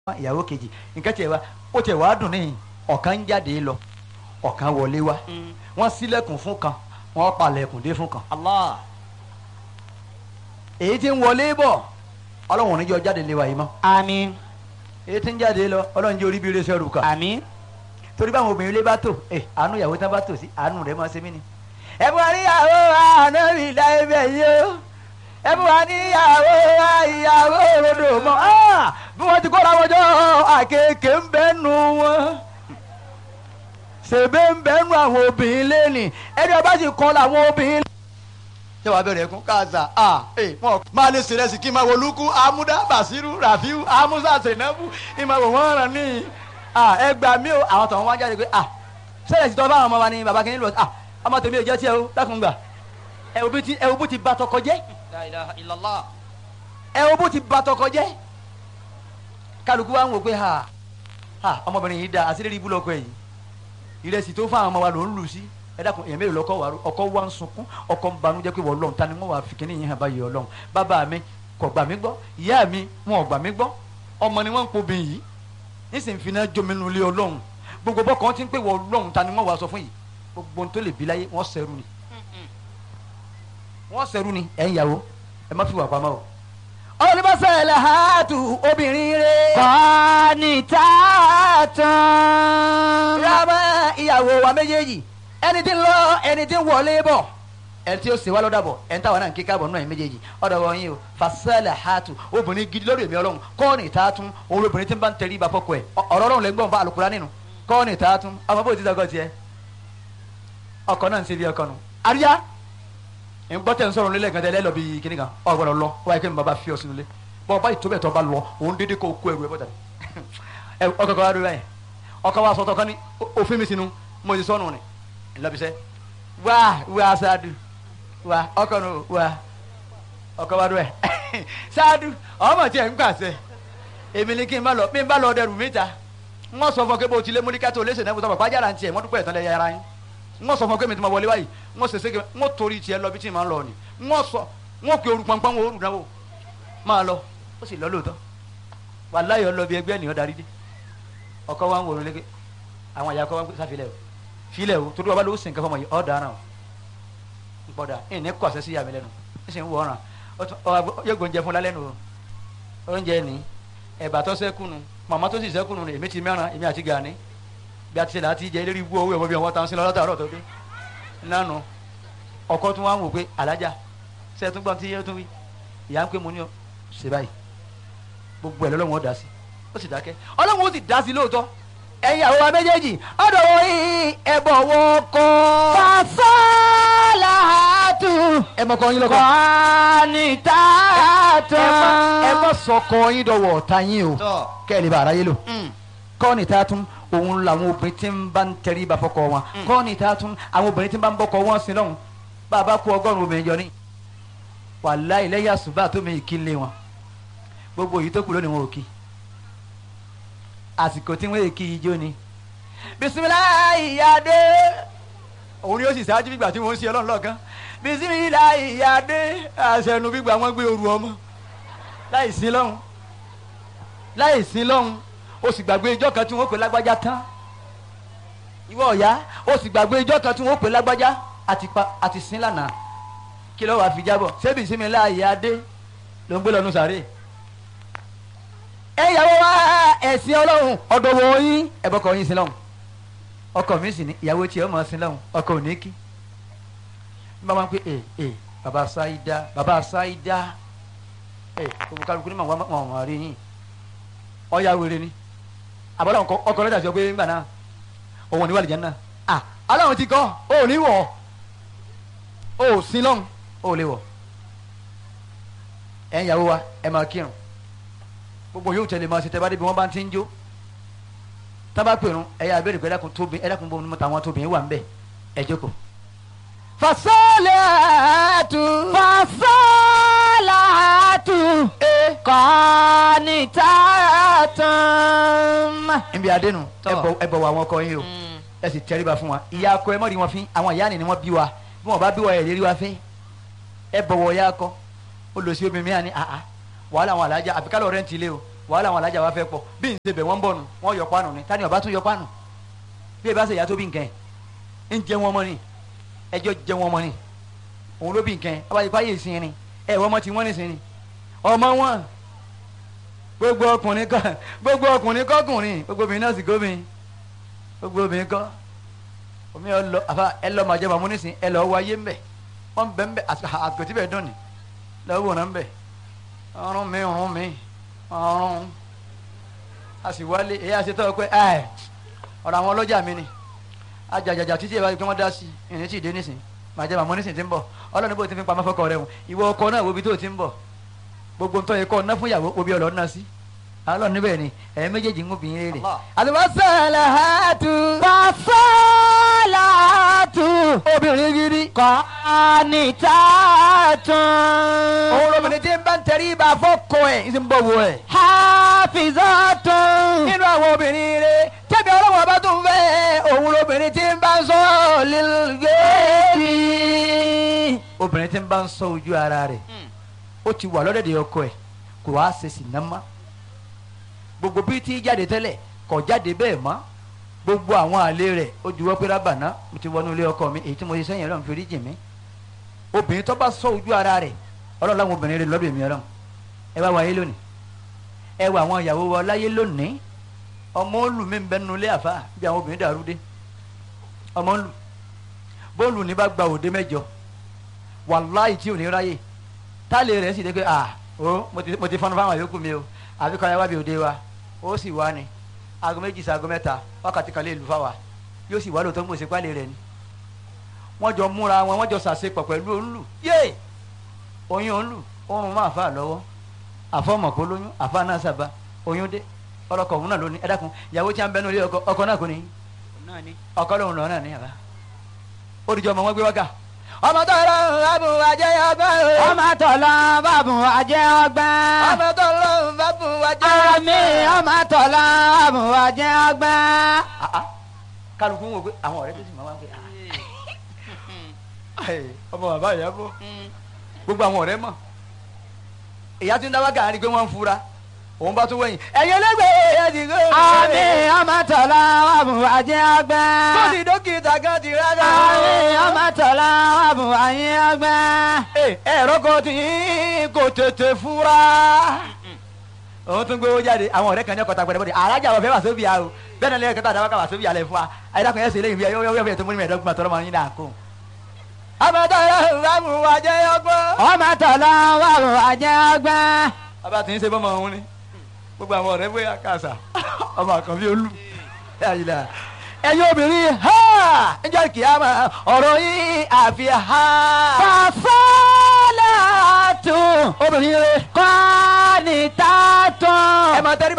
ìyàwó kejì nǹkan tiẹ̀ wá ó tiẹ̀ wá dùn níyìn ọ̀kan ń jáde lọ ọ̀kan wọlé wá wọ́n ṣílẹ̀kùn fún kan wọ́n palẹ̀kùn dé fún kan Allah. èyí tí ń wọlé bọ̀ ọlọ́run ò ní jọ jáde lé wa yìí mọ́ àmín èyí tí ń jáde lọ ọlọ́run jẹ́ orí bí iléeṣẹ́ rù kà àmín. torí báwọn obìnrin ilé bá tò ẹ àánú ìyàwó tán bá tò sí àánú rẹ̀ máa ṣe mí ni. ẹ bú wa níyàwó ànábì láyé bẹ̀ yìí o ẹ bú wa níyàwó ìyàwó òrodò mọ́ Ah! bí wọ́n ti kóra wọn jọ àkekèé ń bẹ́ nu wọn ṣèbé ń bẹ́ nu àwọn obìnrin lẹ́nì ẹni ọba sì kọ́ làwọn obìnrin. ṣé wàá bẹ̀rẹ̀ ẹ̀kún káàsà ah ẹ wọn máa lè ṣe rẹsì kí n máa wo lukú amúdá basiru rafiu amusa senabu ìmọ̀ wò wọ́n rán ní ah ẹ gbà mí o àwọn tọ̀hún wá jáde pé ah sẹ́yìn ti tọ́ fáwọn ọmọ wa ní baba kìíní lọ ah ọmọ tèmi ò jẹ́ tiẹ̀ o dákun gbà ẹ wo bí ti ẹ wo bó ti ba tọkọ jẹ́ la ilaha illallah. ẹ wo bó ti ba tọkọ jẹ́ kálukú wa ń wò pé ha ha ọmọbìnrin yìí da àṣírí ibú lọkọ yìí ìrẹsì tó fáwọn ọmọ wa ló ń lù sí ẹ dákun èèyàn mélòó lọkọ wa ọkọ wa ń sunkún ọkọ ń banújẹ́ pé wọ́n lọ́n ta ni wọ́n wà fi kíní yìí hàn báyìí ọlọ́run bàbá mi kò gbà mí gbọ́ ìyá mi wọn ò gbà mí gbọ́ ọmọ ni wọ́n ń pobìn yìí nísìnyí fi náà jomi nu ilé ọlọ́run gbogbo bọ́kàn ti ń pè wọ́n ọlọ́run ta ni wọ́n wà sọ fún yìí gbogbo ohun tó lè bí láyé wọ́n sẹ́rù ni wọ́n sẹ́rù ni ẹ̀ ń yàwó ẹ má fi wà pamọ́ o. olùbọ́sẹ̀ ẹ̀lẹ́ hàtù obìnrin rẹ̀. qanitatun. rámọ́ ìyàwó wa méjèèjì ẹni tí ń lọ ẹni tí ń wọlé bọ̀ ẹni tí ó ṣe wá lọ́dà bọ̀ ẹni táwọn náà ń kíkà bọ̀ nínú ẹ̀ méjèèjì ọ̀dọ̀ wọn yìí o fasẹ́lẹ̀ hàtù obìnrin gidi lórí èmi ọlọ́run kọ́ọ̀nì tààtún òun obìnrin tí ń bá ń tẹrí ibà fọ́kọ ẹ̀ ọ̀rọ̀ ọlọ́run lẹ́gbọ̀n bá àlùkùrá nínú kọ́ọ̀nì tààtún ọmọ bó ti dọ́gọ́ tiẹ̀ ọkọ náà ń ṣe bí ọkọ nù. àríyá ń gbọ́ tẹ̀ ń sọ̀rọ̀ nílẹ̀ gan tẹ́lẹ̀ lọ bí kíní kan ọ̀ gbọ́dọ̀ lọ wáyé kí n bàbá fi ọ sínú ilé bọ́ ọba ìtòbẹ̀ tó bá lọ òun dédé kó kó ẹrù ẹ bọ́tà ẹ ọkọ kan wá dúró báyìí ọkọ wa sọtọ kan ní òfin mi sínú mo ti sọnù ni ńlọbisẹ wá wá sáádù wá ọkọ nù wá ọkọ wa dúró ẹ sáádù ọmọ tiẹ̀ ń pàṣẹ èmi ni kí n bá lọ mi bá lọ dẹrù mi ta ń wọ́n sọ fún ọ pé bó o ti lé múlíkà tó léṣe náà mo sọ fún ọ pàjára ń tiẹ̀ mọ́dúpẹ́ ìtàn lẹ́yà ara yín wọ́n sọ fún ọ pé mi ti ma wọlé báyìí wọ́n ṣe sége wọ́n torí tiẹ̀ lọ bí tí ma ń lọ ni wọ́n sọ wọ́n pe orú pọnpọ́n wọn orú náà wò máa lọ ó sì lọ lóòótọ́ wàláyé ọ lọ bí ẹgbẹ́ ènìyàn darí dé ọkọ wa ń wòrán léke àwọn àyà kọ wa ń pè sáfilẹ o filẹ o torí wa bá lọ ó sì ń kẹfọ ọmọ yìí ọ dáná o ń pọ da ẹ ní kọ àṣẹ sí yàmi lẹ́nu ẹ sì ń wọ ọràn yóò gbóúnjẹ fún lálẹ́ nu o oúnjẹ ní ẹ̀bà tó sẹ́kù nu màmá tó sì sẹ́kù nu èmi ti mẹ́ràn èmi àti gani bí a ti ṣe là á ti jẹ eléré ibú owó ẹ̀wọ̀n bí wọ́n ta ń sin lọ látàárọ̀ tó dé nánu ọkọ tún wá ń wò pé alájà ṣe tún gbọ́n tí yẹ tún wí ìyá ń pè mú ní ọ ṣe báyìí gbogbo ẹ̀ lọ́lọ́wọ́n ó dá sí ó sì dákẹ́ ọlọ́run ó sì dá sí lóòótọ́ ẹ̀yin àwọn wa méjèèjì ọ̀dọ̀ wọ yìí ẹ̀bọ̀ wọ kọ́. fasalahatu. ẹ mọ kọ yín lọkọ. qanitatun. ẹ mọ sọkọ yín dọwọ ọ̀tá yín o tọ́. kẹ́ẹ̀lì bá ara yé lò. kọ́ọ̀nì tá a tún òun làwọn obìnrin tí ń bá ń tẹrí ba fọkọ wọn kọ́ọ̀nì tá a tún àwọn obìnrin tí ń bá ń bọ́kọ wọn sí lọ́hùn bàbá kú ọgọ́rùn-ún obìnrin jọ ní. wàláhì lẹ́yìn àsùbá tó mi kí ń lé wọn gbogbo èyí tó kù lónìí wọn ò kí àsìkò tí wọ́n èkì ijó ni bisimilayi yade òun ni ó sì ṣáájú gbígbà tí wọ́n ń ṣe ọlọ́run lọ́ọ̀kan bisimilayi yade àṣẹnu gbígbà wọ́n gbé oru ọmọ láì sí lọ́hùn láì sí lọ́hùn ó sì gbàgbé ijọ́ kan tí wọ́n pè lágbájá tán ìwọ ọ̀yá ó sì gbàgbé ijọ́ kan tí wọ́n pè lágbájá àti pa àti sin lánàá kí ló wàá fi jábọ̀ ṣé bisimilayi yade ló ń gbé lọ́nu sàárè ẹyàwó wa ẹ̀sìn ọlọ́run ọ̀dọ̀ wọ̀ yín ẹ̀bọ̀kọ̀ yín sí lọ́hùn ọkọ mi sì ní ìyàwó tí ọmọ sí lọ́hùn ọkọ ò ní kí n bá wọn pé ẹ ẹ baba sáídá baba sáídá ẹ gbogbo kálukú ní màwọn ọmọ rí yín ọyà wèrè ni àbọ̀dọ̀ ọkọ lọ́jà sọ pé ńgbà náà òun ò ní wà lìjẹ́ náà à aláwọn ti kọ́ ó ní wọ̀ ó sí lọ́hùn ó lè wọ̀ ẹ̀ ń yàwó wa ẹ̀ máa kírun gbogbo yóò tẹ̀lé máa ṣe tẹ́ bá débi wọ́n bá ti ń jó tábà pèrún ẹ̀yà abẹ́rẹ́ pé ẹ̀dàkùn tóbi ẹ̀dàkùn bọ́ ọmọ tàwọn tóbi wà ń bẹ̀ ẹ̀ jókòó. fasalahatu. fasalahatu. qanitatun. níbi adénu Tọ́. ẹ bọ̀ ẹ bọ̀ wọ àwọn ọkọ yín o ẹ sì tẹríba fún wa ìyá akọ ẹ mọ̀ rí wọn fín àwọn ìyá ni ni wọ́n bí wa bí wọ́n bá bí wa ẹ̀ lérí wa fín ẹ bọ̀wọ̀ ìyá akọ ó lọ sí obìnrin mi àní àá wàhálà àwọn alájà àfikálọ̀ rẹ̀ ń tilé o wàhálà àwọn alájà wa fẹ́ pọ̀ bí n ṣe bẹ̀ wọ́n ń bọ̀ nù wọ́n yọ pánù ni tani ọba tún yọ pánù bí ẹ bá ṣe ìyá tó bí nǹkan ẹ̀ ń jẹ wọn mọ́ ni ẹjọ́ jẹ wọn mọ́ ni òun ló bí nǹkan ẹ̀ abáyé fáyé ìsìn ni ẹ̀ wọ́n mọ́ ti wọ́n nìsín ni ọmọ wọn gbogbo ọkùnrin kọ gbogbo ọkùnrin kọkùnrin gbogbo obìnrin náà sì gómìn gbogbo obìnrin kọ omi ẹ lọ àfa ẹ lọ màjẹ màmú nísìn ẹ lọ wọ ayé ńbẹ wọn bẹ ńbẹ àgọtí bẹ dùn ní lọ́wọ́ wọn ńbẹ ọrùn mi ọrùn mi ọrùn a sì wálé èyí àti tọ́ pé ẹ ọ̀rọ̀ àwọn ọlọ́jà mi ni ajàjàjà títí ẹ̀ bá pé wọ́n dá sí ìrìn tí ì dé nísìn màjẹ màmú nísìn ti ń bọ̀ ọlọ́run bó ti fi pamọ́ fọkọ rẹ̀ hùn ìwọ ọkọ náà wo ibi tó ti ń bọ̀ gbogbo ntọ́ yẹ kọ́ ọ̀nà fún ìyàwó obi ọ̀lọ́ ọ̀nà sí alọ́ níbẹ̀ ni ẹ̀ méjèèjì ń gún bìín rere. Àlùbọ́sàlàhátù. Fàṣọ́làhátù. obìnrin gidi. Kọ́nìtàtún. òun lóbìnrin tí ń bá ń tẹrí ibà fọ́kọ ẹ̀ ń sì ń bọ̀ wọ ẹ̀. Hafizatun. nínú àwọn obìnrin rere tẹ́bi ọlọ́wọ́n bá tún fẹ́ òun lóbìnrin tí ń bá ń sọ lílgéèdì. obìnrin tí ń bá ń sọ ojú ara rẹ̀ ó ti wà lọ́dẹ̀dẹ̀ ọkọ ẹ̀ kò wá ṣe sì ná mọ́ gbogbo bí tí jáde tẹ́lẹ̀ kò jáde bẹ́ẹ̀ mọ́ gbogbo àwọn àlè rẹ̀ ó juwọ́ pé rábàná mo ti wọnú ilé ọkọ mi èyí tí mo ṣe sẹ́yìn ọlọ́run fi rí jì mí obìnrin tó bá sọ ojú ara rẹ̀ ọlọ́run láwọn obìnrin rẹ̀ lọ́dọ̀ èmi ọlọ́run ẹ wá wáyé lónìí ẹ wá àwọn ìyàwó wa láyé lónìí ọmọ olù mi ń bẹ nínú ilé àfa bí àwọn obìnrin dàrú dé ọmọ olù bóòlù ní bá gba òde mẹ́jọ wàláì tí ò ní ráyè táàlì rẹ̀ sì dé pé ah o mo ti mo ti fọnú fáwọn yòókù mi o àbí kọ́ ya wá bí òde wa ó sì wá ni aago méjì sí aago mẹ́ta wákàtí kan lè lù fáwa yóò sì wá lóòótọ́ mo ṣe pálí rẹ̀ ni wọ́n jọ múra wọn wọ́n jọ ṣàṣepọ̀ pẹ̀lú òǹlù yé oyún òǹlù oorun máa fà lọ́wọ́ àfọmọ̀kó lóyún àfa náà sábà oyún dé ọlọ́kọ̀ òun náà ló ní ẹ dákun ìyàwó tí a ń bẹnu ilé ọkọ ọkọ náà kò ní ọkọ lòun lọ náà ní àbá ó dìjọ ọmọ wọn gbé wákà ọmọ tó lọ bàbù àjẹ́ ọgbọ́n o. Ọmọ tọ̀lọ́ bàbùn àjẹ́ ọgbọ́n. ọmọ tó lọ bàbù àjẹ́ Àmì ọmọ tọ̀lọ́ bàbùn àjẹ́ ọgbọ́n. Ah, ah. kálukú ń wò pé àwọn ọ̀rẹ́ tó sì máa wá pé ah. Ẹ̀, ọmọ bàbá ìyá bọ̀ gbogbo àwọn ọ̀rẹ́ mọ̀ ìyá tí ń dáwọ́ gàárí pé wọ́n ń fura òun bá tún wẹ̀yìn ẹ̀yin ẹlẹ́gbẹ̀ẹ́ ẹ̀ ti gbé. Àmì ọmọ tọ̀lọ́ bàbùn àjẹ́ ọgbọ́n. tó ti dókítà kan ti rárá. Àmì ọmọ tọ̀lọ́ bàbùn àjẹ́ ọgbọ́n. Ẹ, ẹ̀rọ kan tí kò tètè fura. òun tún gbowó jáde àwọn ọ̀rẹ́ kan ní ọkọ̀ tagbọ̀dẹ̀ bọ́dẹ̀ alájà wọ̀ fẹ́ wà sóbì à o bẹ́ẹ̀ náà lẹ́yìn kẹta àdáwọ́ ká wà sóbì àlẹ́ fún wa ayédàkùn yẹn sì léyìn bí yọ yọ yọ tó múni mẹ́ẹ̀ẹ́dọ́gbọ̀n àtọ́rọ́ máa ń yín náà kó. àbẹ̀tọ̀ rẹ̀ rámù wà jẹ́ ọgbọ́n. Ọmọ tọ̀lọ́ bàbùn àjẹ́ ọgbọ́n. bàbá tí ń ṣe bọ́mọ òun ni gbogbo àwọn ọ̀rẹ́ bóyá kàṣà ọmọ àkànbí olú ẹ̀yin obìnrin ha ń jẹ́ kìámà ọ̀rọ̀ yín àfi ha. Fàṣọ́làtún. obìnrin rẹ Kọ́nìtàtún. ẹ máa tẹ́rí